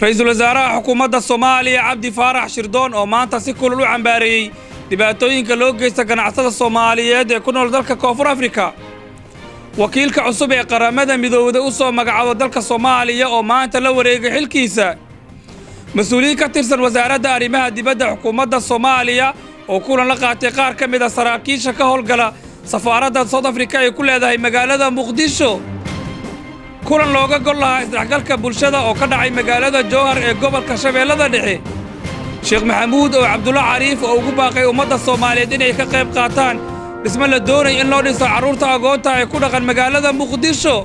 ra-iisul wasaaraha xukuumadda soomaaliya cabdi faarax shirdoon oo maanta si kulul u cambaareeyey dhibaatooyinka loo geysta ganacsada soomaaliyeed ee ku nool dalka koonfur afrika wakiilka cusub ee qaramada midoowda u soo magacaabo dalka soomaaliya oo maanta la wareegay xilkiisa mas-uuliyiin ka tirsan wasaaradda arrimaha dibadda xukuumadda soomaaliya oo kulan la qaatay qaar ka mid a saraakiisha ka howlgala safaaradda soud afrika ay ku leedahay magaalada muqdisho kulan looga gol lahaa isdhexgalka bulshada oo ka dhacay magaalada jowhar ee gobolka shabeellada dhexe sheekh maxamuud oo cabdulla cariif oo ugu baaqay ummadda soomaaliyeed inay ka qayb qaataan dhisme la doonaya in loo dhiso carruurta agoonta ee ku dhaqan magaalada muqdisho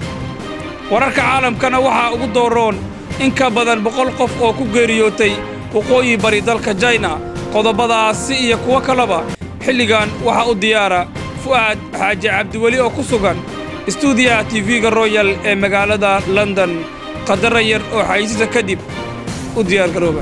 wararka caalamkana waxaa ugu dooroon in ka badan boqol qof oo ku geeriyootay waqooyi bari dalka jayna qodobadaasi iyo kuwo kaleba xilligan waxaa u diyaara fu'aad xaaji cabdiweli oo ku sugan istuudiyaha tv-ga royal ee magaalada london qadara yar oo xaysiisa kadib u diyaargarooba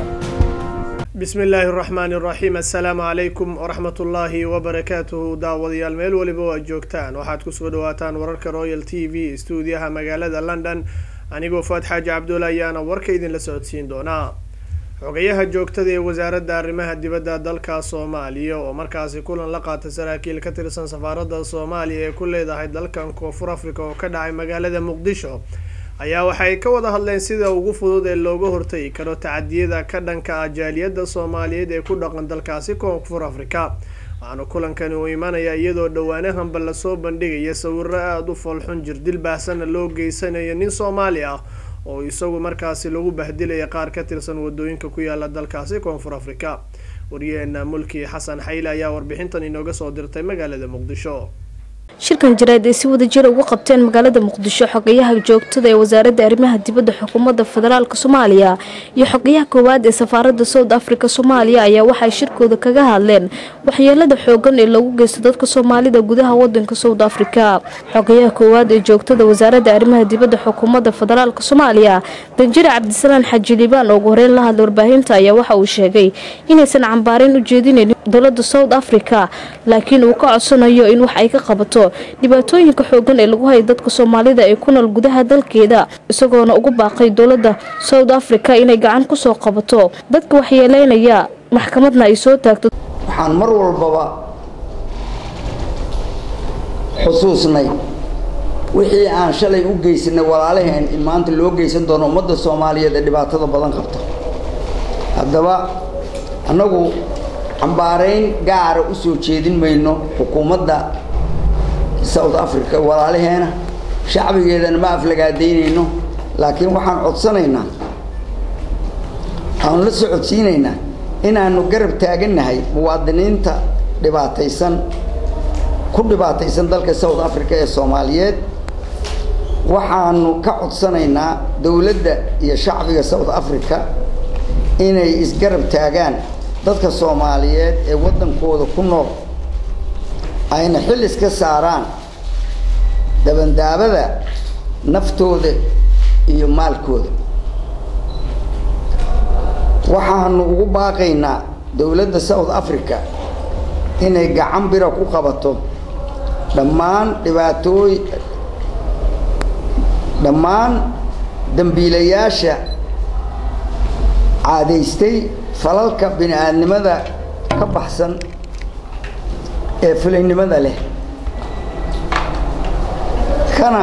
bismi illaahi araxmaani araxiim assalaamu calaykum waraxmat ullaahi wabarakaatuhu daawadayaal meel weliba oo aad joogtaan waxaad kusoo dhawaataan wararka royal t v istuudiyaha magaalada london anigoo faad xaaji cabdulla ayaana warka idinla socodsiin doonaa xogayaha joogtada ee wasaaradda arrimaha dibadda dalka soomaaliya oo markaasi kulan la qaatay saraakiil ka tirsan safaaradda soomaaliya ee ku leedahay dalkan koonfur africa oo ka dhacay magaalada muqdisho ayaa waxay ka wada hadleen sida ugu fudud ee looga hortagi karo tacadiyada ka dhanka ah jaaliyadda soomaaliyeed ee ku dhaqan dalkaasi koonfur africa waxaana kulankani uu imanaya iyadoo dhowaanahanba lasoo bandhigaya sawiro aada u foolxun jirdil baahsana loo geysanayo nin soomaali ah oo isagu markaasi lagu bahdilaya qaar ka tirsan wadooyinka ku yaala dalkaasi koonfur africa wariyaheena mulki xasan xayle ayaa warbixintan inooga soo dirtay magaalada muqdisho shirkan jaraad ay si wada jira uga qabteen magaalada muqdisho xogayaha joogtada ee wasaaradda arrimaha dibadda xukuumadda federaalk soomaaliya iyo xogayaha koowaad ee safaaradda south africa soomaaliya ayaa waxay shirkooda kaga hadleen waxyeelada xoogan ee lagu geysto dadka soomaalida gudaha wadanka south africa xogayaha koowaad ee joogtada wasaaradda arrimaha dibadda xukuumadda federaalk soomaaliya danjire cabdisalaan xaji liibaan oo ugu horeyn la hadla warbaahinta ayaa waxa uu sheegay inaysan cambaareyn u jeedinayn dowladda south africa laakiin uu ka codsanayo in wax ay ka qabato dhibaatooyinka xoogan ee lagu hayay dadka soomaalida ee ku nool gudaha dalkeeda isagoona ugu baaqay dowladda south africa inay gacan kusoo qabato dadka waxyeeleynaya maxkamadna ay soo taagto waxaan mar walbaba xusuusnay wixii aan shalay u geysanay walaalaheen in maanta loo geysan doono ummadda soomaaliyeed ee dhibaatada badan qabta haddaba annagu cambaarayn gaara u soo jeedin mayno xukuumadda south africa walaalaheena shacbigeedana ma aflagaadaynayno laakiin waxaan codsanaynaa aanu la socodsiinaynaa inaanu garab taagannahay muwaadiniinta dhibaataysan ku dhibaataysan dalka south africa ee soomaaliyeed waxaanu ka codsanaynaa dowladda iyo shacbiga south africa inay isgarab taagaan dadka soomaaliyeed ee waddankooda ku nool ayna xil iska saaraan dabandaabada naftooda iyo maalkooda waxaanu ugu baaqaynaa dowladda south africa inay gacan bira ku qabato dhammaan dhibaatooy dhammaan dambiilayaasha caadaystay falalka bini aadnimada ka baxsan ee fulaynimada leh kana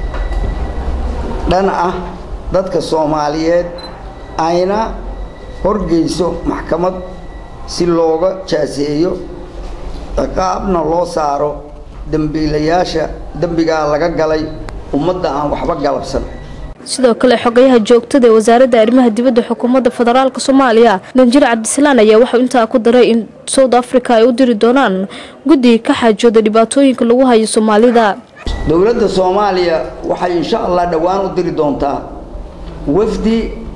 dhan ah dadka soomaaliyeed ayna horgeyso maxkamad si looga jaaseeyo ciqaabna loo saaro dembiilayaasha dembigaa laga galay ummadda aan waxba galabsan sidoo kale xogayaha joogtada ee wasaaradda arrimaha dibadda xukuumadda federaalk soomaaliya danjire cabdisalaan ayaa waxau intaa ku daray in south africa ay u diri doonaan guddiga ka xaajooda dhibaatooyinka lagu hayo soomaalida dowladda soomaaliya waxay insha allah dhowaan u diri doontaa wafdi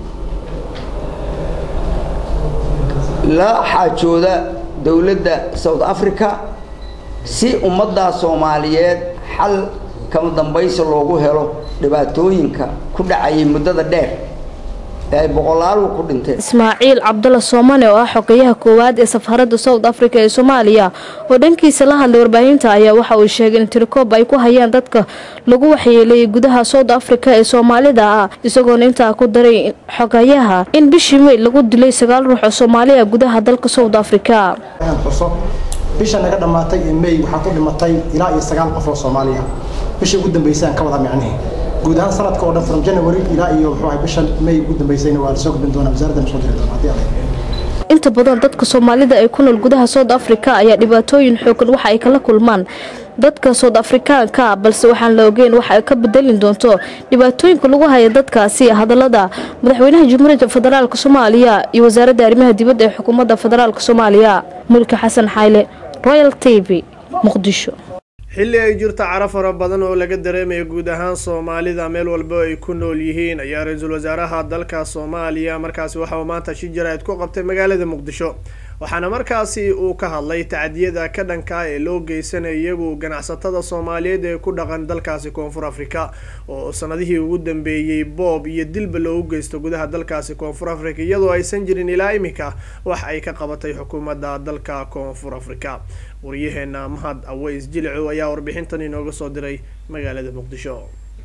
la xaajooda dowladda south africa si ummaddaa soomaaliyeed xal kama dambaysi loogu helo dhibaatooyinka ku dhacayay muddada dheer ee ay boqolaalu ku dhinteen ismaaciil cabdalla soomane oo ah xogeyaha koowaad ee safaarada south africa ee soomaaliya oo dhankiisa la hadlay warbaahinta ayaa waxa uu sheegay in tirikoob ay ku hayaan dadka lagu waxyeeleeyay gudaha south africa ee soomaalida ah isagoona intaa ku daray xogayaha in bishii may lagu dilay sagaal ruux oo soomaaliya gudaha dalka south africa xuso bisha naga dhammaatay ee may waxaa ku dhimatay ilaa iyo sagaal qof oo soomaaliya bishii ugu dambeysay aan ka wada micnihi guud ahaan sanadka oo dhan from january ilaa iyo muxuu ahay bishan may ugu dambeysayna waa lasoo gudbin doonaa wasaaraddan soo diri doona haddii alla inta badan dadka soomaalida ee ku nool gudaha south africa ayaa dhibaatooyin xoogan waxa ay kala kulmaan dadka south afrikaanka ah balse waxaan la ogeyn waxa ay ka bedelin doonto dhibaatooyinka lagu haya dadkaasi hadalada madaxweynaha jamhuuriyadda federaalk soomaaliya iyo wasaaradda arrimaha dibadda ee xukuumadda federaalk soomaaliya mulki xasan xayle royal t v muqdisho xilli ay jirto cara fara badan oo laga dareemaya guud ahaan soomaalida meel walba ay ku nool yihiin ayaa ra-iisul wasaaraha dalka soomaaliya markaasi waxa uu maanta shi jaraa'id ku qabtay magaalada muqdisho waxaana markaasi uu ka hadlay tacdiyada ka dhanka ee loo geysanaya iyagu ganacsatada soomaaliyeed ee ku dhaqan dalkaasi koonfur africa oo sanadihii ugu dambeeyey boob iyo dilba loogu geysto gudaha dalkaasi koonfur africa iyadoo aysan jirin ilaa imika wax ay ka qabatay xukuumadda dalka koonfur africa waryaheena mahad aweys jilicow ayaa warbixintan inooga soo diray magaalada muqdisho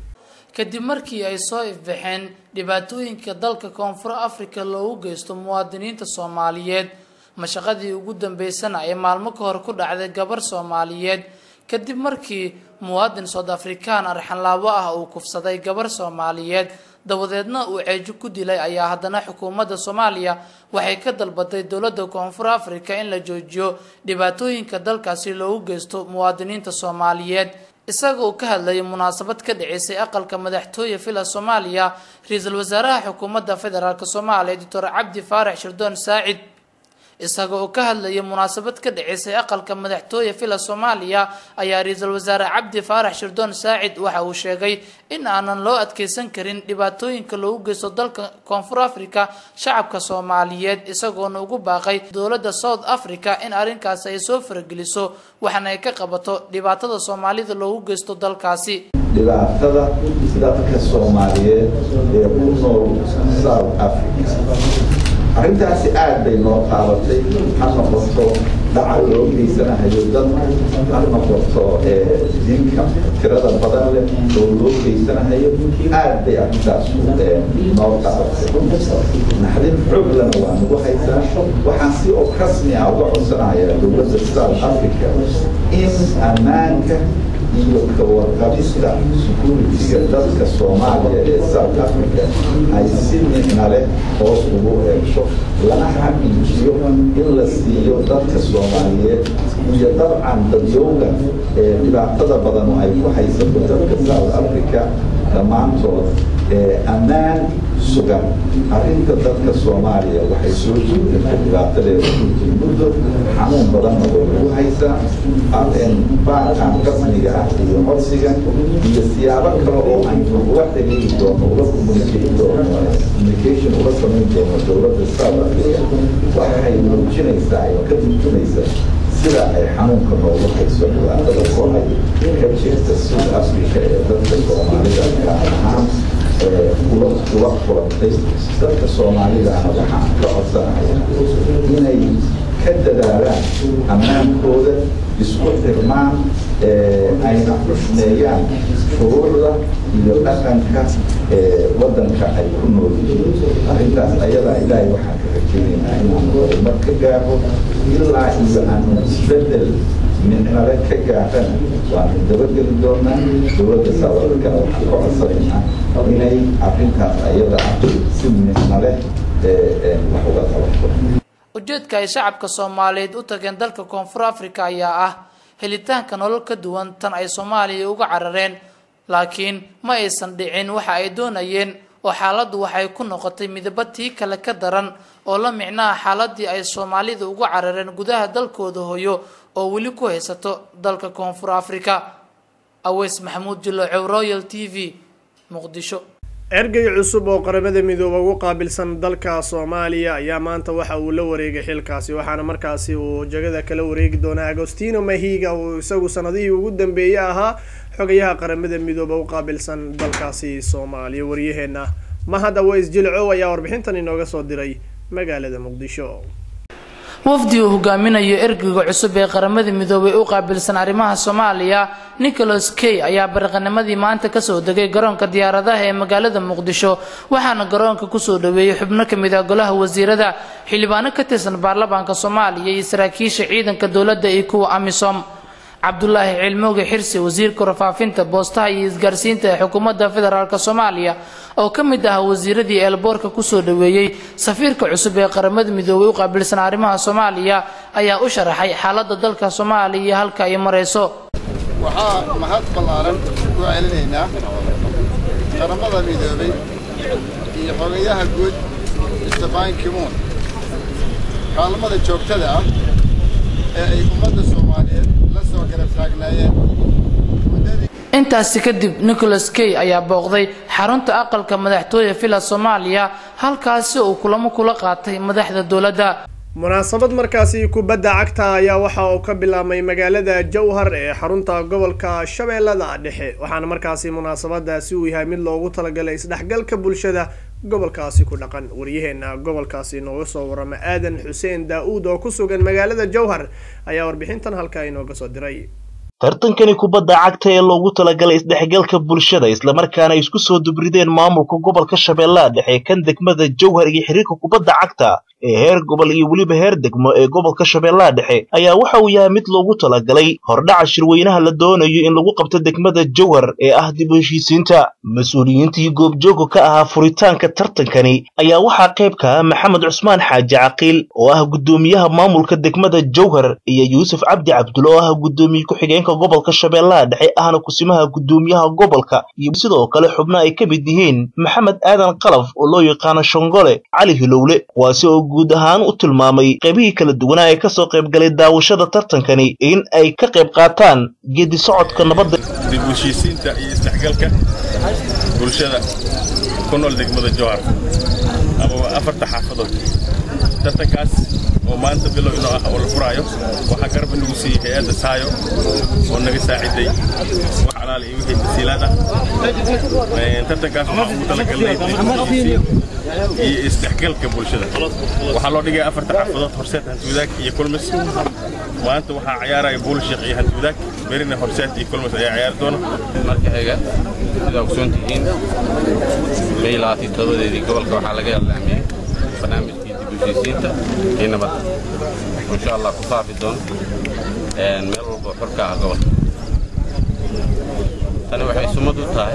kadib markii ay soo ifbaxeen dhibaatooyinka dalka koonfur africa loogu geysto muwaadiniinta soomaaliyeed mashaqadii ugu dambeysana ee maalmo ka hor ku dhacday gabar soomaaliyeed kadib markii muwaadin soud afrikaan arxanlaabo ah uu kufsaday gabar soomaaliyeed dabadeedna uu ceejo ku dilay ayaa haddana xukuumadda soomaaliya waxay ka dalbaday dowladda koonfur africa in la joojiyo dhibaatooyinka dalkaasi loogu geysto muwaadiniinta soomaaliyeed isaga uu ka hadlayay munaasabad ka dhaceysay aqalka madaxtooye villa soomaaliya ra-iisul wasaaraha xukuumadda federaalk soomaaliya doctor cabdi faarax shirdoon saacid isaga oo ka hadlayay munaasabad ka dhaceysay aqalka madaxtooye villa soomaaliya ayaa ra-iisul wasaare cabdi faarax shirdoon saacid waxa uu sheegay in aanan loo adkeysan karin dhibaatooyinka loogu geysto dalka koonfur africa shacabka soomaaliyeed isagoona ugu baaqay dowladda south africa in arrinkaasi ay soo farageliso waxaana ay ka qabato dhibaatada soomaalida loogu geysto dalkaasi dhibaatada dadka soomaaliyeed ee ku nool south africa arrintaasi aad bay noo qaabatay ha noqoto dhaca loo geysanahayo dadka ha noqoto dinka tirada badan leh oo loo geysanahayo aad bay arrintaas noo qaabatay naxdin xooglana waa nagu haysaa waxaan si oo rasmi ah uga codsanayaa dowladda south africa in ammaanka iyo kawarqabista security-ga dadka soomaaliya ee south africa ay si micna leh hoos ugu eegso lana xaqiijiyo in la siiyo dadka soomaaliyeed iyo dabcan dadyowga ee dhibaatada badan ay ku haysato dadka south africa dhammaantood ammaan sugan arrinta dadka soomaaliya waxay soo jeedata dhibaatadeeda runtii muddo xanuun badanna way ugu haysaa baarkan rasmiga ah iyo codsigan iyo siyaabo kale oo aynu ula xiriiri doono ula communicate doono communication ula samayn doono dowladda south africa waxay muujinaysaa ay ka turjumaysaa sida ay xanuunka noogu hayso dhibaatada ku hay ka jirta south africa ee dadka soomaalida gaar ahaan ula ula kulantay dadka soomaalidana waxaan ka codsanaya inay ka dadaalaan ammaankooda isku xirmaan ayna xushmeeyaan shuruucda iyo dhaqanka waddanka ay ku nool yihiin arrintaas ayadaa ilaahay waxaan ka rajaynaynaa inaanu horumar ka gaaro ilaa iyo aanu isbeddel micnale ka gaarana waanu dabageli doonaa dowladda saadalkana waxaan ka codsanaynaa inay arrintaas ayada ah si micnale wax uga qabato ujeedka ay shacabka soomaaliyeed u tageen dalka koonfur africa ayaa ah helitaanka nolol ka duwan tan ay soomaaliya uga carareen laakiin ma aysan dhicin waxa ay doonayeen oo xaaladdu waxay ku noqotay midaba tii kale ka daran oo la micnaha xaaladii ay soomaalida uga carareen gudaha dalkooda hoyo oo weli ku haysato dalka koonfur africa aweys maxamuud jiloocow royal t v muqdisho ergey cusub oo qaramada midooba ugu qaabilsan dalka soomaaliya ayaa maanta waxa uu la wareegay xilkaasi waxaana markaasi uu jagada kala wareegi doonaa agostino mahiga uu isagu sanadihii ugu dambeeyey ahaa xogayaha qaramada midooba u qaabilsan dalkaasi soomaaliya waryaheena mahad aweys jilcow ayaa warbixintan inooga soo diray magaalada muqdisho wafdi uu hogaaminayo ergeyga cusub ee qaramada midoobay u qaabilsan arrimaha soomaaliya nicholas key ayaa bariqanimadii maanta kasoo degay garoonka diyaaradaha ee magaalada muqdisho waxaana garoonka kusoo dhaweeyey xubno kamid ah golaha wasiirada xildhibaano ka tirsan baarlamaanka soomaaliya iyo saraakiisha ciidanka dowladda iyo kuwa amisom cabdulaahi cilmooge xirsi wasiirka warfaafinta boostaha iyo isgaarsiinta ee xukuumadda federaalk soomaaliya oo ka mid ah wasiiradii eelboorka kusoo dhaweeyey safiirka cusub ee qaramada midoobay u qaabilsan arrimaha soomaaliya ayaa u sharaxay xaaladda dalka soomaaliya iyo halka ay marayso waxaa mahad ballaaran ku celinaynaa qaramada midoobay iyo xogayaha guud stefan kimuun kaalmada joogtada ah ee ay ummadda soomaaliyeed la soo garab taagnaayeen intaasi kadib nicholas key ayaa booqday xarunta aqalka madaxtooye villa soomaaliya halkaasi uu kulamo kula qaatay madaxda dowladda munaasabad markaasi kubadda cagta ayaa waxa uu ka bilaabmay magaalada jowhar ee xarunta gobolka shabeellada dhexe waxaana markaasi munaasabadaasi uu yahay mid loogu talagalay isdhexgalka bulshada gobolkaasi ku dhaqan waryaheena gobolkaasi inooga soo warama aadan xuseen daa-uud oo ku sugan magaalada jowhar ayaa warbixintan halkaa inooga soo diray tartankani kubadda cagta ee loogu talagalay isdhexgalka bulshada islamarkaana isku soo dubrideen maamulka gobolka shabeellaha dhexe kan degmada jowhar iyo xiriirka kubadda cagta ee heer gobol iyo weliba heer degmo ee gobolka shabeellaha dhexe ayaa waxa uu yahay mid loogu talagalay hordhaca shirweynaha la doonayo in lagu qabto degmada jowhar ee ah dib u heshiisiinta mas-uuliyiintii goobjooga ka ahaa furitaanka tartankani ayaa waxaa qayb ka ah maxamed cusmaan xaaji caqiil oo ah guddoomiyaha maamulka degmada jowhar iyo yuusuf cabdi cabdulle oo ah guddoomiye ku-xigeenka gobolka shabeellaha dhexe ahna kusimaha guddoomiyaha gobolka iyo sidoo kale xubno ay ka mid yihiin maxamed aadan qalaf oo loo yaqaano shongole cali hilowle kuwaasi oo guud ahaan u tilmaamay qaybihii kala duwanaa ee kasoo qaybgalay daawashada tartankani in ay ka qayb qaataan geedi socodka nabadda dib u heshiisiinta iyo isdhexgalka bulshada ku nool degmada jowhar ama afarta xaafadood tartankaas oo maanta bilow inoo ah oo la furaayo waxaa garab inagu siiyey hay-adda saayo oo naga saaciday wax alaal iyo wixii tasiilaad ah tartankaas waxaa ugu talagalnay dib u heshiisiin iyo isdhexgalka bulshada waxaa loo dhigay afarta xaafadood horseed hantiwadaag iyo kulmis maanta waxaa ciyaaraya buulshiik iyo hantiwadaag berina horseed iyo kulmis ayaa ciyaari doona marka xiga sidaa ogsoon tihiin may labaatan todobadeedii gobolka waxaa laga ilaamiyey barnaamijkii dib u heshiisiinta iyo nabadda insha allah ku faafi doono meel walba xorka ah gobolka tani waxay sumad u tahay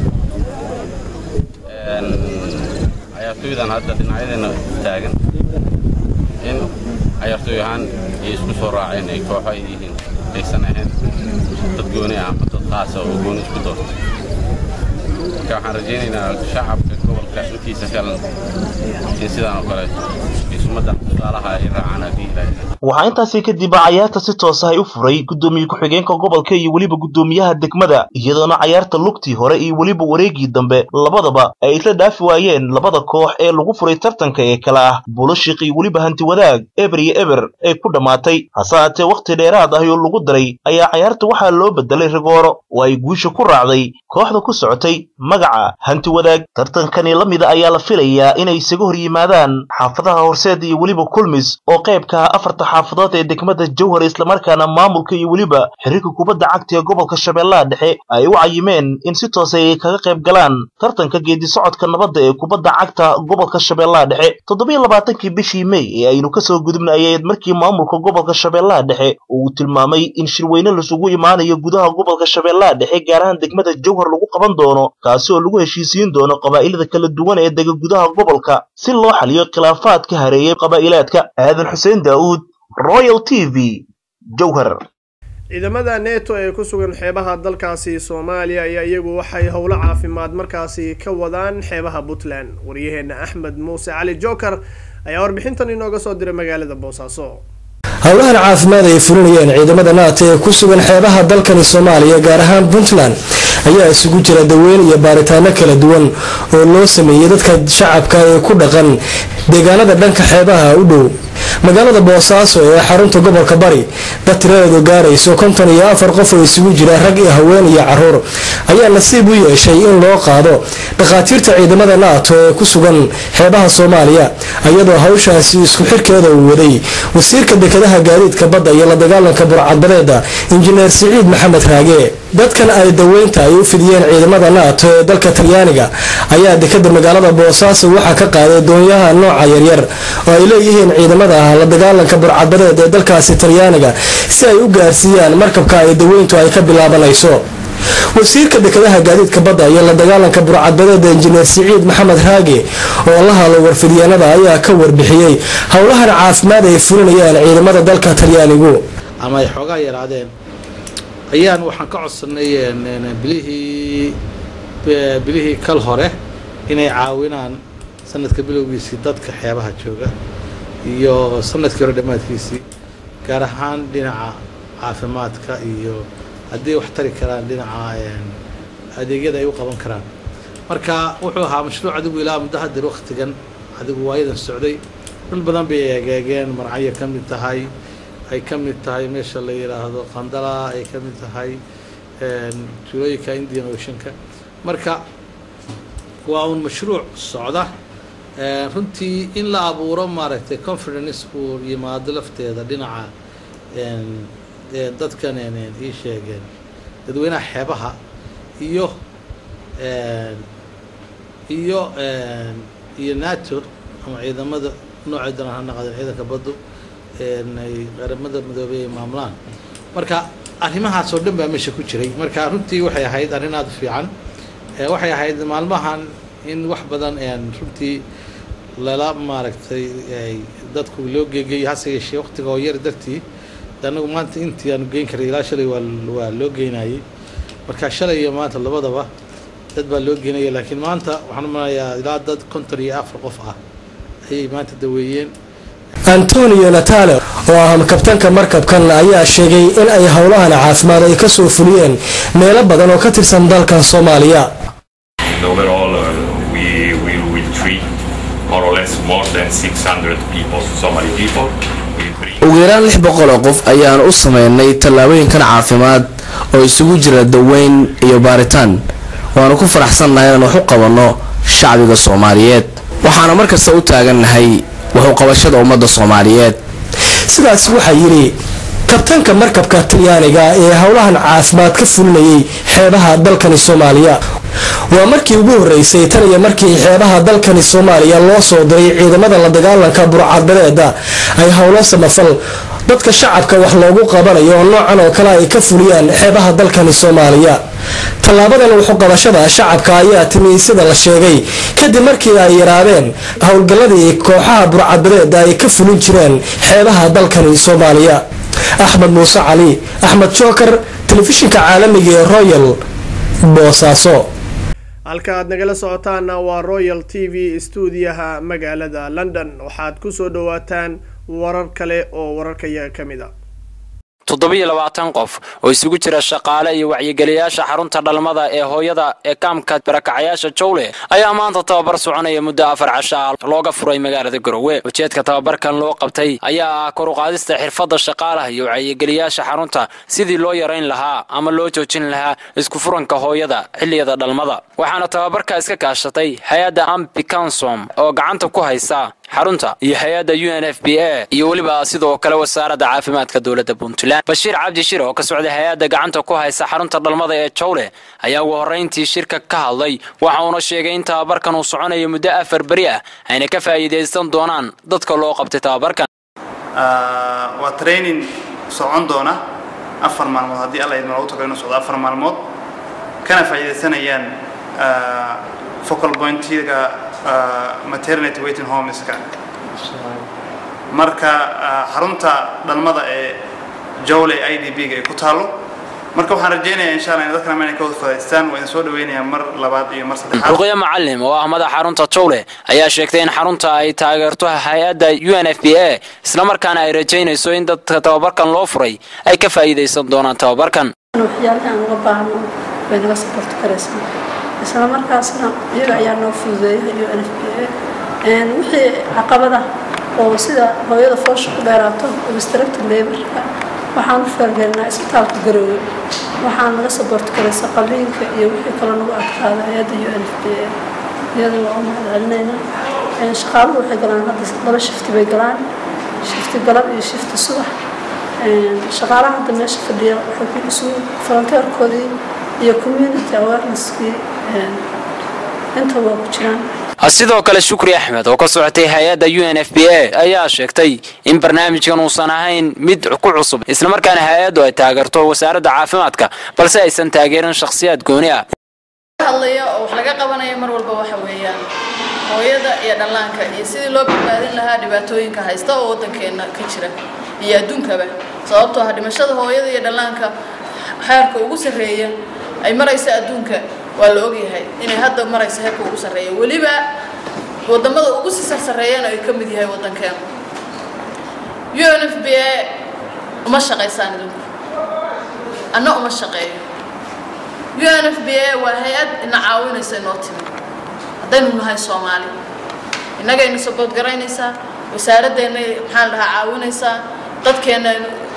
cayaartooydan hadda dhinacyadeena taagan in cayaartooy ahaan ay isku soo raaceen ay kooxo ay yihiin aysan ahayn dad gooni ah ama dad qaasa oo gooni isku doorto marka waxaan rajaynaynaa shacabka gobolka intiisa kalan in sidaan oo kale ay sumaddan tusaalaha ay raacaan haddii ilaahay waxaa intaasi kadib cayaarta si toos ah ay u furay guddoomiye ku-xigeenka gobolka iyo weliba guddoomiyaha degmada iyadoona cayaarta lugtii hore iyo weliba wareegii dambe labadaba ay isla dhaafi waayeen labada koox ee lagu furay tartanka ee kale ah buulashiq iyo weliba hanti wadaag eber iyo eber ay ku dhammaatay hase haatee wakhti dheeraad ah oo lagu daray ayaa cayaarta waxaa loo bedelay rigooro oo ay guusha ku raacday kooxda ku socotay magaca hanti wadaag tartankani la mida ayaa la filayaa inay isaga hor yimaadaan xaafadaha horseed iyo weliba kulmis oo qaybka ah afarta xaafadood ee degmada jowhar islamarkaana maamulka iyo weliba xiriirka kubadda cagta ee gobolka shabeellaha dhexe ay u cayimeen in si toose ay kaga qayb galaan tartanka geedi socodka nabadda ee kubadda cagta gobolka shabeellaha dhexe toddobiyo labaatankii bishii mey ee aynu kasoo gudubnay ayayd markii maamulka gobolka shabeellaha dhexe uu tilmaamay in shirweyne lasugu imaanayo gudaha gobolka shabeellaha dhexe gaar ahaan degmada jowhar lagu qaban doono kaasi oo lagu heshiisiin doono qabaa'ilada kala duwan ee dega gudaha gobolka si loo xaliyo khilaafaadka hareeyay qabaa'ilaadka aadan xuseen daa'uud royal t v jowhar ciidamada neto ee ku sugan xeebaha dalkaasi soomaaliya ayaa iyagu waxay howlo caafimaad markaasi ka wadaan xeebaha puntland waryaheena axmed muuse cali joker ayaa warbixintan inooga soo diray magaalada boosaaso howlahan caafimaad ay fulinayeen ciidamada naata ee ku sugan xeebaha dalkani soomaaliya gaar ahaan puntland ayaa isugu jira daweyn iyo baaritaano kala duwan oo loo sameeyey dadka shacabka ee ku dhaqan deegaanada dhanka xeebaha u dhow magaalada boosaaso ee xarunta gobolka bari dad tiradeedu gaarayso konton iyo afar qof oo isugu jira rag iyo haween iyo caruur ayaa nasiib u yeeshay in loo qaado dhakhaatiirta ciidamada naato ee ku sugan xeebaha soomaaliya iyadoo hawshaasi isku xirkeeda uu waday wasiirka dekedaha gaadiidka badda iyo la dagaalanka burcadbadeeda injineer siciid maxamed raage dadkan ay daweynta ay u fidiyeen ciidamada naato ee dalka talyaaniga ayaa dekeda magaalada boosaaso waxaa ka qaaday doonyaha nooca yaryar oo ay leeyihiin ciidamada la dagaalanka burcadbadeed ee dalkaasi talyaaniga si ay u gaarsiiyaan markabka ay daweyntu ay ka bilaabanayso wasiirka dekedaha gaadiidka badda iyo la dagaalanka burcadbadeeda injineer siciid maxamed raage oo la hadlo warfidyaanada ayaa ka warbixiyey howlahan caafimaad ay fulinayaan ciidamada dalka talyaanigu ama ay xoogaa yaraadeen ayaan waxaan ka codsanay bilihii bilihii kal hore inay caawinaan sanadka bilowgiisii dadka xeebaha jooga iyo sanadkii hore dhammaadkiisii gaar ahaan dhinaca caafimaadka iyo haddii wax tari karaan dhinaca adeegyada ay u qaban karaan marka wuxuu ahaa mashruuc adigu ilaa muddo hadir waktigan adigu waayadan socday dhul badan bay egeegeen marcayo ka mid tahay ay ka mid tahay meesha la yidhaahdo qandala ay ka mid tahay tuulooyinka indian oceanka marka waa uun mashruuc socda runtii in la abuuro maaragtay confidence uu yimaado lafteeda dhinaca dadkan ii sheegeen dadweynaha xeebaha iyo iyo iyo nato ama ciidamada noocay daran ha naqadeen ciidanka baddu ay qaramada midoobey ay maamulaan marka arrimahaas oo dhan baa meesha ku jiray marka runtii waxay ahayd arrin aada u fiican waxay ahayd maalmahan in wax badan runtii lala maaragtay dadku loo geegeeyo hase yeeshee waqtiga oo yar dartii anagu maanta intii aanu geyn karay ilaa shalay waa waa loo geynayay marka shalay iyo maanta labadaba dad baa loo geynaya laakiin maanta waxaan umanayaa ilaa dad konton iyo afar qof ah ayay maanta daweeyeen antonio natale oo ah kabtanka markabkan ayaa sheegay in ay howlahan caafimaad ay kasoo fuliyeen meelo badan oo ka tirsan dalkan soomaaliya overall uh, we we will treat more or less more than 600 people Somali people ugu yaraan lix boqol oo qof ayaan u sameynay tallaabooyinkan caafimaad oo isugu jira daweyn iyo baaritaan waanu ku faraxsannahay inaan wax u qabanno shacbiga soomaaliyeed waxaana markasta u taagannahay wax u qabashada ummadda soomaaliyeed sidaas waxaa yidhi kabtanka markabka talyaaniga ee howlahan caafimaad ka fulinayay xeebaha dalkani soomaaliya waa markii ugu horreysay tan iyo markii xeebaha dalkani soomaaliya loo soo diray ciidamada la dagaalanka burcadbadeeda ay howlo samafal dadka shacabka wax loogu qabanayo oo noocan oo kale ay ka fuliyaan xeebaha dalkani soomaaliya tallaabadan wuxuqabashada shacabka ayaa timi sida la sheegay kadib markii ay yaraadeen howlgalladii kooxaha burcadbadeeda ay ka fulin jireen xeebaha dalkani soomaaliya axmed muuse cali axmed jookar telefishinka caalamiga ee royal boosaaso halka aad nagala socotaana waa royal t v stuudiyaha magaalada london waxaad kusoo dhawaataan warar kale oo wararkayaga ka mid a toddobiyo labaatan qof oo isugu jira shaqaale iyo wacyigeliyaasha xarunta dhalmada ee hooyada ee kaamka barakacayaasha jowle ayaa maanta tababar soconaya muddo afar casho ah looga furay magaalada garowe ujeedka tababarkan loo qabtay ayaa ah koruqaadista xirfadda shaqaalaha iyo wacyigeliyaasha xarunta sidii loo yarayn lahaa ama loo joojin lahaa isku furanka hooyada xilliyada dhalmada waxaana tababarka iska kaashatay hay-adda ambicansom oo gacanta ku haysa xarunta iyo hay-adda u n f b a iyo weliba sidoo kale wasaaradda caafimaadka dowladda puntland bashiir cabdi shir oo ka socday hay-adda gacanta ku haysa xarunta dhalmada ee jowle ayaa ugu horrayntii shirka ka hadlay waxa uuna sheegay in tababarkan uu soconayo muddo afar beri ah ayna ka faa'iidaysan doonaan dadka loo qabtay tababarkan waa training socon doona afar maalmood haddii alla idin loogu tago inuu socdo afar maalmood kana faa'iidaysanayaan focal pointiga maternity waiting homeska marka xarunta dhalmada ee jowley i d b ga ay ku taalo marka waxaan rajaynayaa insha allah in dadkana inay ka wada fadaystaan waa idin soo dhaweynayaa mar labaad iyo mar saddexaad ruqya macalim oo ah madaxa xarunta jowle ayaa sheegtay in xarunta ay taageerto hay-adda u n f b a islamarkaana ay rajaynayso in dadka tababarkan loo furay ay ka faa'iidaysan doonaan tababarkan waxyaalaha aan uga baahno way naga saborti karaysaa isla markaasna iyaga ayaa noo fududeeya u n f b a wixii caqabada oo sida hooyada foosha ku dheeraato obstructive laborka waxaan u feergelinaa isbitaalka garoowe waxaan naga saboort garaysa qalliinka iyo wixii kale nagu adkaada hay-adda u n f b a iyada waa u mahad celinaynaa shaqaaluhu waxay galaan hadda laba shifti bay galaan shifti galab iyo shifti subax shaqaalaha hadda meesha fadhiya waxay ku isugu volunteerkoodii iyo community awareneskii inta waa ku jiraan sidoo kale shukri axmed oo ka socotay hay-adda u n f b a ayaa sheegtay in barnaamijkan uusan ahayn mid ku cusub islamarkaana hay-addu ay taageerto wasaaradda caafimaadka balse aysan taageerin shakhsiyaad gooni ah hadlaya oo wax laga qabanaya mar walba waxa weeyaan hooyada iyo dhallaanka iyo sidii loo badbaadin lahaa dhibaatooyinka haysta oo waddankeena ka jira iyo adduunkaba sababtoo ah dhimashada hooyada iyo dhallaanka xeerka ugu sarreeya ay maraysa adduunka waa la ogyahay inay hadda maraysa heerka ugu sarreeya weliba wadamada ugu sii sarsareeyana ay ka mid yahay waddankeena u n f b a uma shaqaysaan idinku anna uma shaqeeyo u n f b a waa hay-ad ina caawinaysa inoo timi haddaynu nahay soomaali innagayna sabood garaynaysaa wasaaraddeena maxaa la dhahaa caawinaysaa dadkeena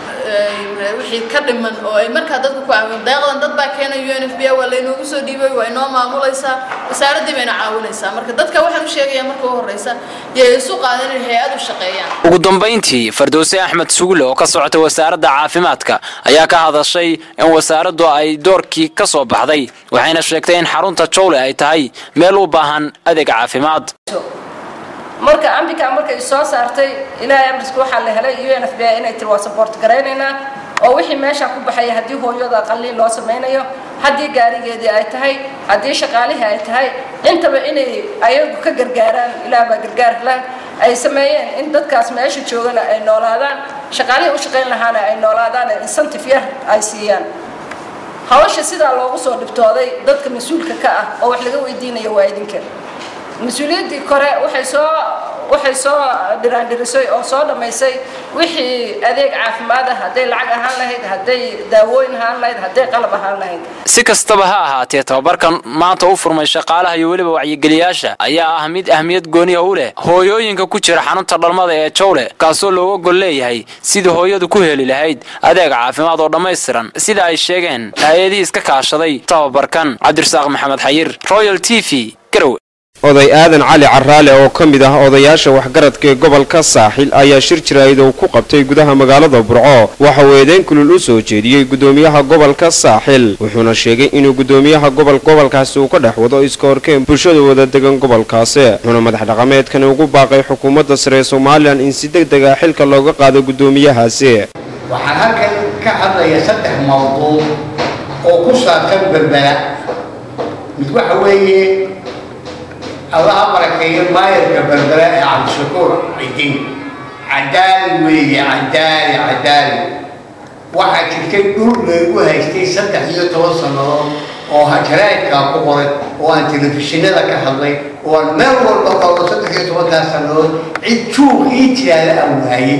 wixii ka dhiman oo ay markaa dadka ku caawin deeqdan dad baa keenay u n f b a waa laynoogu soo dhiibay waa inoo maamulaysaa wasaaraddii bayna caawinaysaa marka dadka waxaan u sheegayaa marka u horreysa yay isu qaadan inay hay-ad u shaqeeyaan ugu dambayntii fardowse axmed sugulle oo ka socotay wasaaradda caafimaadka ayaa ka hadashay in wasaaraddu ay doorkii ka soo baxday waxayna sheegtay in xarunta jowle ay tahay meel u baahan adeeg caafimaad marka ambika markay soo saartay ilaahay amriska waxaa la helay u n f b a inay tiri waa saboort garaynaynaa oo wixii meesha ku baxaya haddii hooyada qalliin loo samaynayo haddii gaarigeedii ay tahay haddii shaqaalihii ay tahay intaba inay ayagu ka gargaaraan ilaah baa gargaar lah ay sameeyeen in dadkaas meesha joogana ay noolaadaan shaqaalihii u shaqayn lahaana ay noolaadaan ee incentive yar ay siiyaan hawsha sidaa loogu soo dhibtooday dadka mas-uulka ka ah oo wax laga weydiinayo waa idinka mas-uuliyaddii kore waxay soo waxay soo dhiraandhirisay oo soo dhammaysay wixii adeeg caafimaad ah hadday lacag ahaan lahayd hadday daawooyin ahaan lahayd hadday qalab ahaan lahayd si kastaba ha ahaatee tababarkan maanta u furmay shaqaalaha iyo weliba wacyigeliyaasha ayaa ah mid ahmiyad gooniya u leh hooyooyinka ku jira xarunta dhalmada ee jowle kaasoo looga gol leeyahay sidii hooyadu ku heli lahayd adeeg caafimaad oo dhammaystiran sida ay sheegeen hay-adihii iska kaashaday tababarkan cabdirasaaq maxamed xayir royal t v garowe oday aadan cali caraale oo ka mid ah odayaasha waxgaradka ee gobolka saaxil ayaa shir jiraa'id uu ku qabtay gudaha magaalada burco waxa uu eedeyn kulul u soo jeediyey gudoomiyaha gobolka saaxil wuxuuna sheegay inuu gudoomiyaha gobol gobolkaasi uu ka dhex wado iska horkeen bulshada wada degan gobolkaasi wuxuuna madax dhaqameedkani ugu baaqay xukuumadda sare ee somalilan in si deg deg ah xilka looga qaado gudoomiyahaasi waxaan halkan ka hadlaya saddex mawduuc oo ku saabsan berbera mid waxa weeye allaha barakeeyo maayarka berbera ee cabdishakuur cidin cadaali weeye cadaali cadaali waxaa jirtay dhul laygu haystay saddex iyo toban sannadood oo hajaraadkaa ku qoray oo aan telefishinada ka hadlay oo aan meel walba qabo saddex iyo tobankaas sannadood cid juuq ii tiraada aan waayey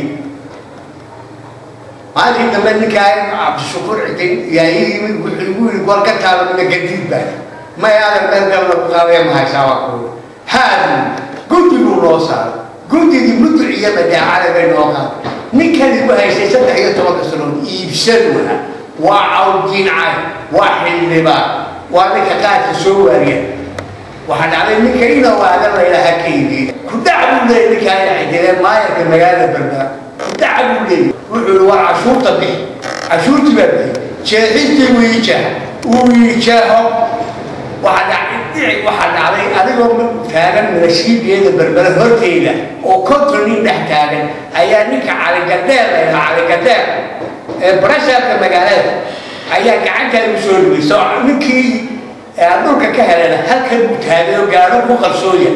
maalintii dambe ninkaa cabdishakuur cidin yaa ii yimid wuxuu igu yidhi goor ka taalamina gadiid baa may aadan meel kale lagu qaadaya mahaysaaba kuwa haadu guddiguu noo saaray guddigii muduc iyo madaacada bay noo qaaday ninkan igu haystay saddex iyo tobanka sanood iibsan waa waa cawdiincay waa xildhibaan waa ninka qaadka soo waariya waxaa dhacday ninka inuu aadan laylaha ka iibiye kudac buu leeyay ninkaa ina cidinee maayarka magaalada berbera kudac buu leeyay wuxuu yihi waa cashuurta bixi cashuurtii baa bixi jeexistii wuu ii jeexa uu ii jeexo waxaa dhacday adigoo taagan minashiibiyada berbere horteyda oo konton nin dhex taagan ayaa ninka caligadheer layha caligadheer ee barashaarka magaalada ayaa gacantaada u soo dhigay soo ninkii aan dhulka ka helana halkan buu taagay oo gaadho ku qarsooya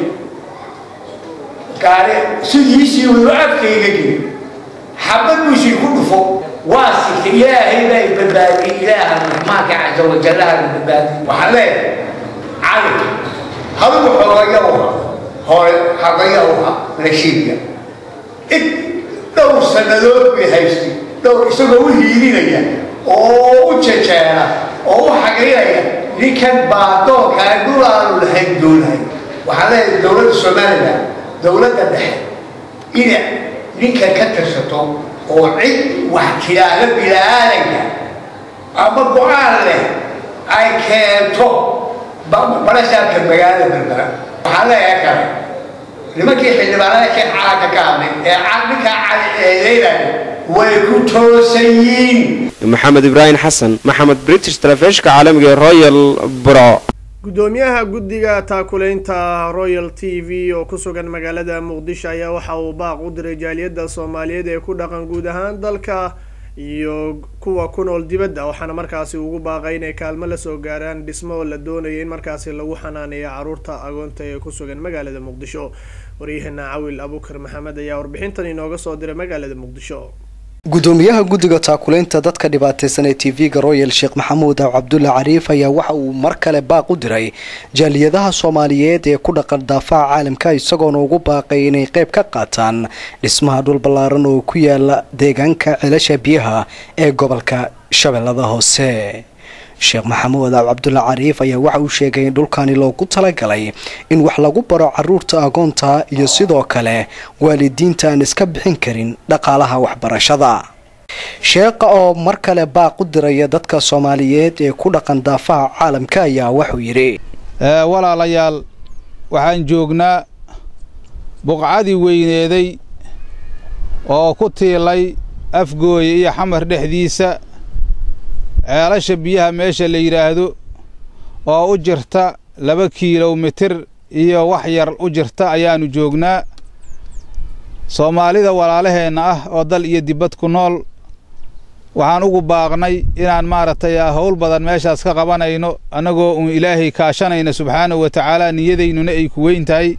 gaari sidiisii wuu afkayga geli xabad buusii ku dhufo waa sigtay ilaahay baa i badbaadiyey ilaaha raxmaanka casa wajallaha la badbaadiyey waxaan leeyahay cali hadigu xoogaya uha hore hagaya uha nashiibka id dhowr sannadood bay haystay dhowr isagoo u hiilinaya oo u jejeera oo u xagaynaya ninkan baadoonkaa dhul aanu lahayn doonahay waxaan leeyahay dowladda somalilan dowladda dhexe ina ninka ka tirsato oo cid wax tiraahda bilaadanka ama go-aan leh ay keento barasaabka magaalada berbera waxaan leeyahay kale nimankii xildhibaanada ka calanka ka hadlay ee ninkaa cali eedeynaya way ku toosan yihiin maxamed ibraahim xasan maxamed british telefishinka caalamiga ee royal burco gudoomiyaha guddiga taakulaynta royal t v oo ku sugan magaalada muqdisho ayaa waxa uu baaq u diray jaaliyadda soomaaliyeed ee ku dhaqan guud ahaan dalka iyo kuwa ku nool dibadda waxaana markaasi ugu baaqay inay kaalmo lasoo gaaraan dhismo oo la doonayo in markaasi lagu xanaaneeyo caruurta agoonta ee ku sugan magaalada muqdisho waryaheena cawil abukar maxamed ayaa warbixintan inooga soo diray magaalada muqdisho gudoomiyaha guddiga taakulaynta dadka dhibaataysan ee tv-ga royal sheekh maxamuud aw cabdulle cariif ayaa waxa uu mar kale baaq u diray jaaliyadaha soomaaliyeed ee ku dhaqan daafaha caalamka isagoona ugu baaqay inay qayb ka qaataan dhismaha dhul ballaaran oo ku yaala deegaanka celasha biyaha ee gobolka shabeellada hoose sheekh maxamuud aw cabdulle cariif ayaa waxa uu sheegay in dhulkani loogu talagalay in wax lagu baro caruurta agoonta iyo sidoo kale waalidiinta aan iska bixin karin dhaqaalaha waxbarashada sheekha oo mar kale baaq u diraya dadka soomaaliyeed ee ku dhaqan daafaha caalamka ayaa wuxuu yidhi walaalayaal waxaan joognaa buqcadii weyneeday oo ku tiilay afgooya iyo xamar dhexdiisa ceelasha biyaha meesha la yidhaahdo oo u jirta laba kiilomitir iyo wax yar u jirta ayaannu joognaa soomaalida walaalaheenna ah oo dal iyo dibad ku nool waxaan ugu baaqnay inaan maaragtay howl badan meeshaas ka qabanayno annagoo uun ilaahay kaashanayna subxaanahu wa tacaala niyadaynuna ay ku weyn tahay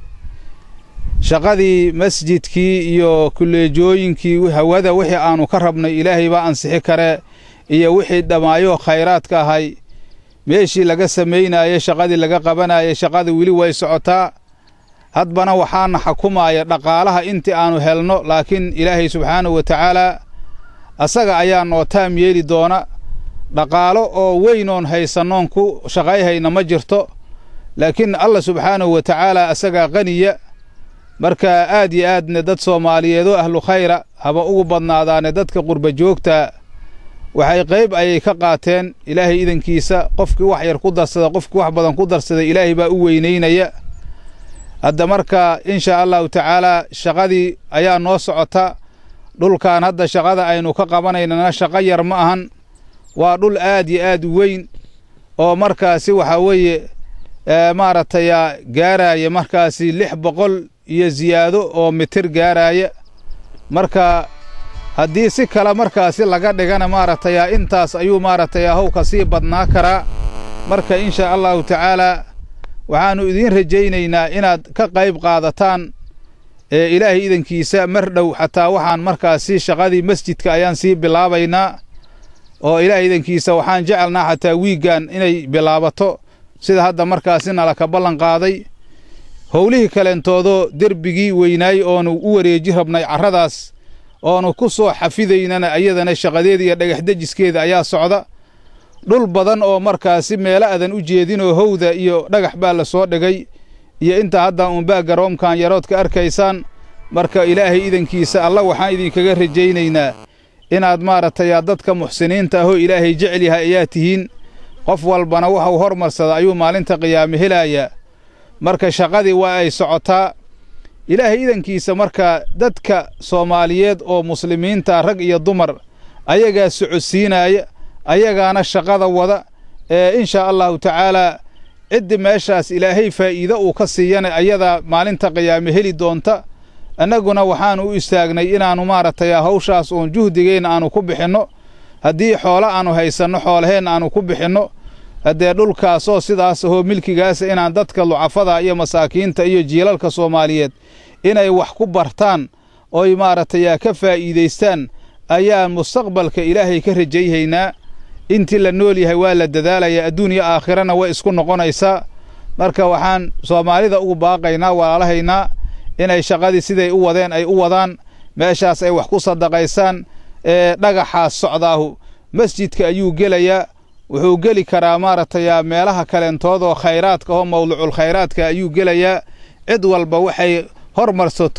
shaqadii masjidkii iyo kulleejooyinkii hawada wixii aannu ka rabnay ilaahay baa ansixi karee iyo wixii dhammaayo khayraadka ahay meeshii laga samaynaayey shaqadii laga qabanayay shaqada weli way socotaa hadbana waxaana xukumaaya dhaqaalaha intii aannu helno laakiin ilaahay subxaanahu wa tacaalaa asaga ayaa noo taam yeeli doona dhaqaalo oo weynoon haysannoon ku shaqayhayna ma jirto laakiin allah subxaanahu wa tacaalaa asagaa qaniya marka aad iyo aadne dad soomaaliyeedoo ahlu khayra haba ugu badnaadaane dadka qurba joogta waxay qayb ayay ka qaateen ilaahay idankiisa qofkii wax yar ku darsada qofkii wax badan ku darsaday ilaahay baa u weynaynaya hadda marka insha allahu tacaalaa shaqadii ayaa noo socota dhulkan hadda shaqada aynu ka qabanaynana shaqo yar ma ahan waa dhul aad iyo aad u weyn oo markaasi waxaa weeye maaragtay gaaraaya markaasi lix boqol iyo ziyaado oo mitir gaaraaya marka haddii si kale markaasi laga dhigana maaragtay intaas ayuu maaragtay how ka sii badnaa karaa marka insha allahu tacaalaa waxaannu idiin rajaynaynaa inaad ka qayb qaadataan ee ilaahay idankiisa mar dhow xataa waxaan markaasi shaqadii masjidka ayaan sii bilaabaynaa oo ilaahay idankiisa waxaan jecelnaa xataa wiiggan inay bilaabato sida hadda markaasi nala ka ballan qaaday howlihii kaleentoodoo derbigii weynaay oonu u wareeji rabnay carradaas oonu ku soo xafidaynana ayadana shaqadeeda iyo dhagaxdejiskeeda ayaa socda dhul badan oo markaasi meelo adan u jeedinoo howda iyo dhagax baa la soo dhigay iyo inta hadda uunbaa garoomkan yarood ka arkaysaan marka ilaahay idankiisa alla waxaan idinkaga rajaynaynaa inaad maaragtay dadka muxsiniinta ahoo ilaahay jecel yahay ayaa tihiin qof walbana waxuu hormarsada ayuu maalinta qiyaame helayaa marka shaqadii waa ay socotaa ilaahay idankiisa marka dadka soomaaliyeed oo muslimiinta rag iyo dumar ayagaa socodsiinaaya ayagaana shaqada wada ee inshaa allahu tacaalaa ciddi meeshaas ilaahay faa'iido uu ka siiyana ayadaa maalinta qiyaame heli doonta annaguna waxaannu u istaagnay inaannu maaragtay hawshaas uun juhdigeenna aannu ku bixinno haddii xoolo aannu haysanno xoolaheenna aannu ku bixinno haddee dhulkaasoo sidaas ahoo milkigaasa inaan dadka lucafada iyo masaakiinta iyo jiilalka soomaaliyeed inay wax ku bartaan oy maaragtay ka faa'iidaystaan ayaan mustaqbalka ilaahay ka rajayhaynaa intii la nool yahay waa la dadaalayaa adduun iyo aakhirana way isku noqonaysaa marka waxaan soomaalida ugu baaqaynaa walaalahaynaa inay shaqadii siday u wadeen ay u wadaan meeshaas ay wax ku sadaqaysaan ee dhagaxaas socdaahu masjidka ayuu gelayaa wuxuu geli karaa maaragtay meelaha kaleentoodoo khayraadka oo mawduucul khayraadka ayuu gelayaa cid walba waxay hormarsato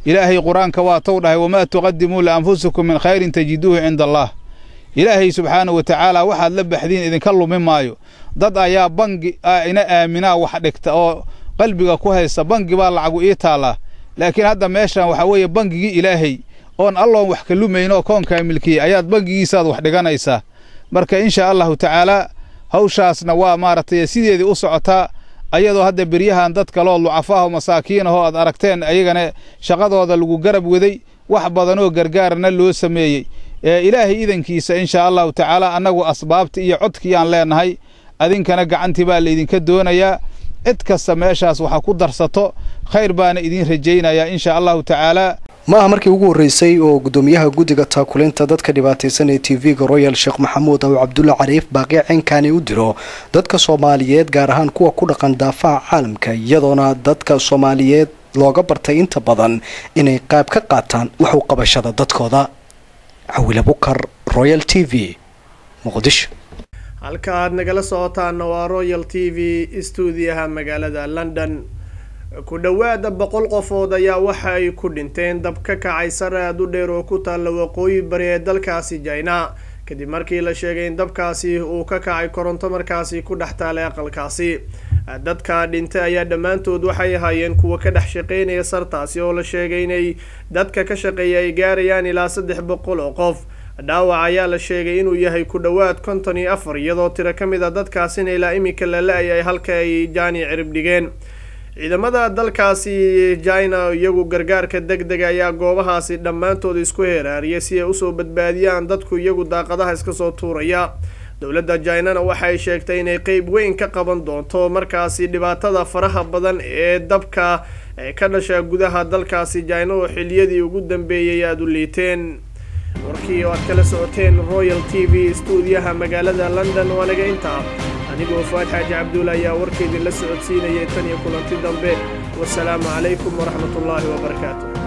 ilaahay qur-aanka waa tou dhahay wamaa tuqadimuu lianfusikum min khayrin tajiduuhu cinda allah ilaahay subxaanahu wa tacaala waxaad la baxdiin idinka lumi maayo dad ayaa bangi ina aaminaa wax dhigta oo qalbiga ku haysta bangi baa lacagu ii taallaa laakiin hadda meeshan waxaa weeye bangigii ilaahay oon alloon wax ka lumayn oo koonkaa milkiyey ayaad bangigiisaad wax dhiganaysaa marka insha allahu tacaalaa hawshaasna waa maaragtay sideedii u socotaa ayadoo hadda beryahan dad kaloo lucafaaho masaakiinahoo aad aragteen ayagana shaqadooda lagu garab waday wax badanoo gargaarana loo sameeyey ee ilaahay idankiisa insha allahu tacaala annagu asbaabta iyo codkiyaan leenahay adinkana gacantii baa laydinka doonayaa cid kasta meeshaas waxa ku darsato khayr baana idiin rajaynayaa insha allahu tacaalaa ma aha markii ugu horreysay oo guddoomiyaha guddiga taakulinta dadka dhibaataysan ee t v-ga royal sheekh maxamuud aw cabdulla cariif baaqi cinkani u diro dadka soomaaliyeed gaar ahaan kuwa ku dhaqan daafaca caalamka iyadoona dadka soomaaliyeed looga bartay inta badan inay qayb ka qaataan wax u qabashada dadkooda cawila bukar royal t v muqdisho halka aad nagala socotaana waa royal t v stuudiyaha magaalada london ku dhowaada boqol qofood ayaa waxa ay ku dhinteen dab ka kacay sare aad u dheer oo ku taalla waqooyi bari ee dalkaasi jina kadib markii la sheegay in dabkaasi uu ka kacay koronto markaasi ku dhex taalay aqalkaasi dadka dhintay ayaa dhammaantood waxay ahaayeen kuwa ka dhex shaqeynaya sartaasi oo la sheegay inay dadka ka shaqeeya ay gaarayaan ilaa saddex boqol oo qof dhaawac ayaa la sheegay inuu yahay ku dhowaad konton iyo afar iyadoo tiro ka mid a dadkaasina ilaa iminka la la-ayay halka ay jaani cirib dhigeen ciidamada dalkaasi jina iyagu gargaarka deg dega ayaa goobahaasi dhammaantood isku heeraariyay si ay usoo badbaadiyaan dadku iyagu daaqadaha iska soo tuuraya dowladda jinana waxay sheegtay inay qeyb weyn ka qaban doonto markaasi dhibaatada faraha badan ee dabka ka dhasha gudaha dalkaasi jina oo xiliyadii ugu dambeeyay aada u liiteen warkii oo aad kala socoteen royal t v stuudiyaha magaalada london waa naga intaa anigoo fuaad xaaji cabdulla ayaa warkaydin la socodsiinayay tan iyo kulanti dambe wasalaamu calaykum waraxmatullaahi wabarakaatu